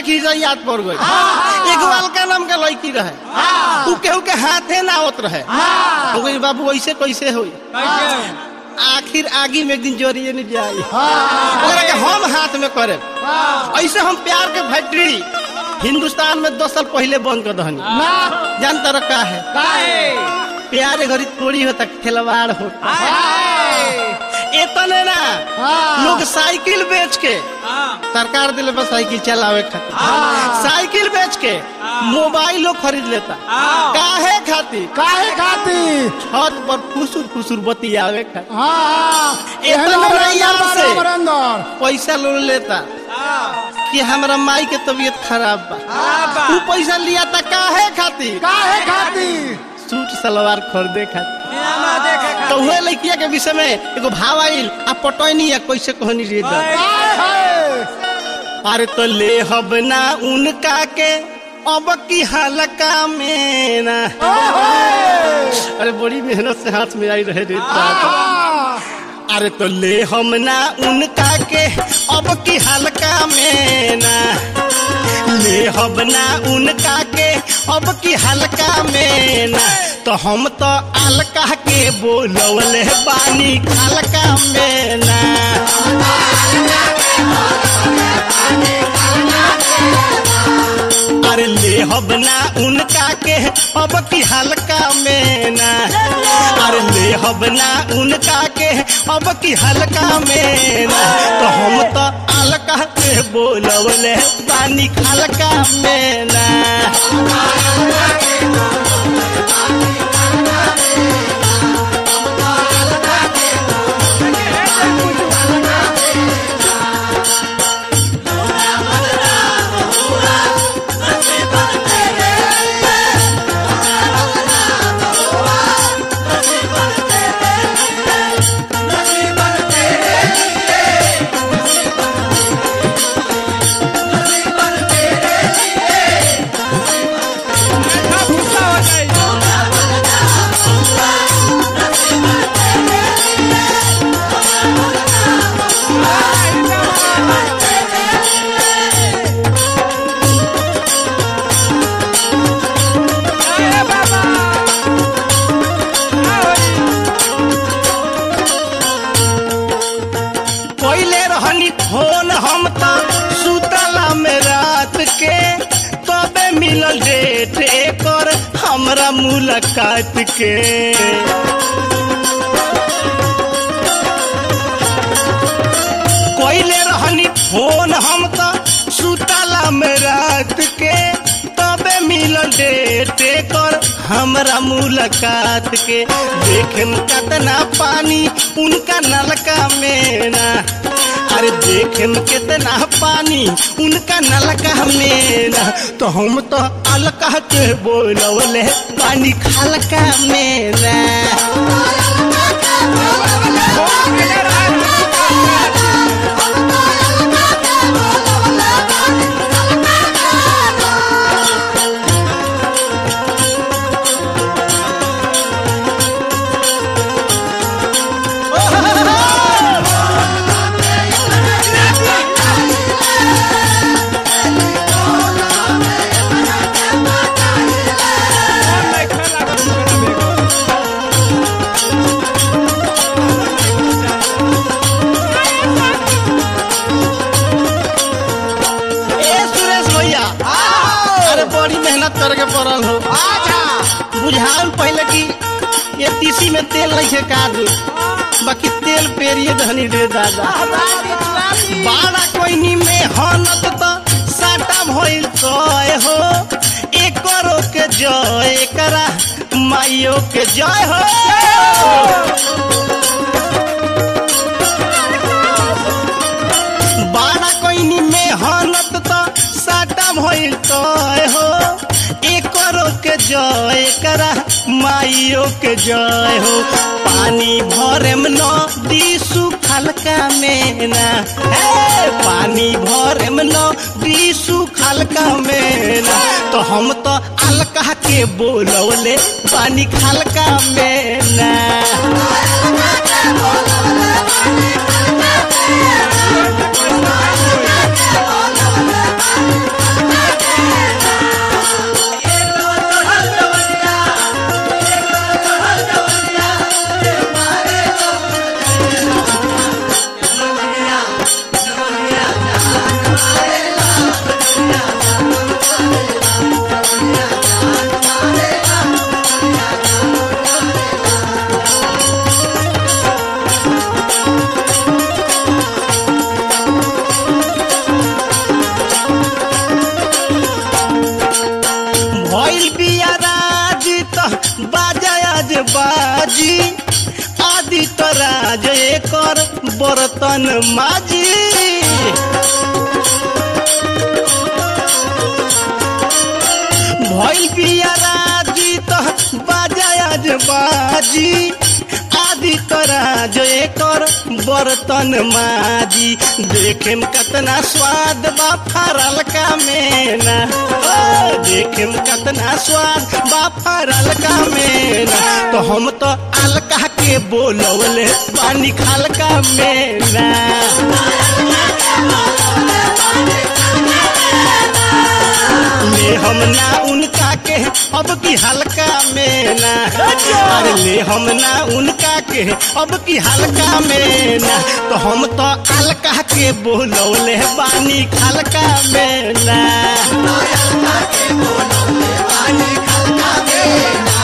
लड़की से याद पड़ गई एगो अलका नाम का लड़की रहे उ केहू के हाथे ना आवत रहे हो गई बाबू ऐसे कैसे होई आखिर आगी में एक दिन जोरिए नहीं जाई ओकरा के हम हाथ में करे ऐसे हम प्यार के फैक्ट्री हिंदुस्तान में दस साल पहले बंद कर दहनी जानता रह का है प्यार घड़ी थोड़ी होता खिलवाड़ होता इतने ना लोग साइकिल बेच के सरकार दिले पर साइकिल चलावे खातिर साइकिल बेच के मोबाइल लोग खरीद लेता काहे खातिर काहे खातिर छत पर फुसुर फुसुर बत्ती आवे खातिर हाँ इतना एहन बड़ा अमरेंदर यार बारे से। अमरेंदर। पैसा लोग लेता कि हमरा माई के तबीयत खराब बा उ पैसा लिया था काहे खातिर काहे खातिर सूट सलवार खरीदे खातिर तो हुए लड़किया के विषय में एगो भाव आइल आ पटौनी या कैसे कहनी रे दा। काहे अरे तो ले हब ना उनका के अब की हलका में ना अरे बड़ी मेहनत से हाथ में आई रहे रे दादा। अरे तो ले हम ना उनका के अब की हल्का में ना ले हम ना उनका के अब की हल्का में ना तो हम तो अलका के बोलवले बानी हल्का में ना अरे ले हम ना उनका के अब की हल्का में ना अरे ले हम ना उनका के अब की हल्का में ना तो हम तो अलका के बोलवले पानी हल्का में ना कोयले रहनी फोन हम तो सुतला में रात के तबे मिलल डेट एकर हमरा मुलाकात के कोयले रहनी फोन हम तो सुतला में रात के तबे मिलल डेट एकर हमरा मुलाकात के देखे कतना पानी उनका नलका में ना अरे देखे कितना पानी उनका नलका में ना तो हम तो अलका के बोलवले पानी खलका में ना ए सुरेश भैया अरे बड़ी मेहनत करके पड़ल हो बुझाल पहले कि ये तीसी में तेल नहीं है कादू बाकी तेल पेरिए धनी रे दादा बाड़ा कोइनी में हनत तो साटा भइल तय हो एकरो के जय एकरा माइयो के जय हो बाड़ा कोइनी में हनत तो साटा भइल तय हो एकरो के जय करा माइयो के जय हो पानी भरेम नदी सुखल का मेना हे पानी भरेम नदी सुखल का मेना तो हम तो अलका के बोलवले पानी खलका मेना बाजी आदि तराज एकर बर्तन माजी भइल बिया राजी त बाजाज बाजी आदि तराज एकर बर्तन माजी देखेम कतना स्वाद बा फरल का मेना ओ, देखेम कतना स्वाद बा फरल का मेना तो हम तो अलका के बोलवले पानी खाल का मेना ले हम ना उनका के अब की हल्का में ना अरे ले हम ना उनका के अब की हल्का में ना तो हम तो अलका के बोलौले बानी खलका में ना पानी खलका में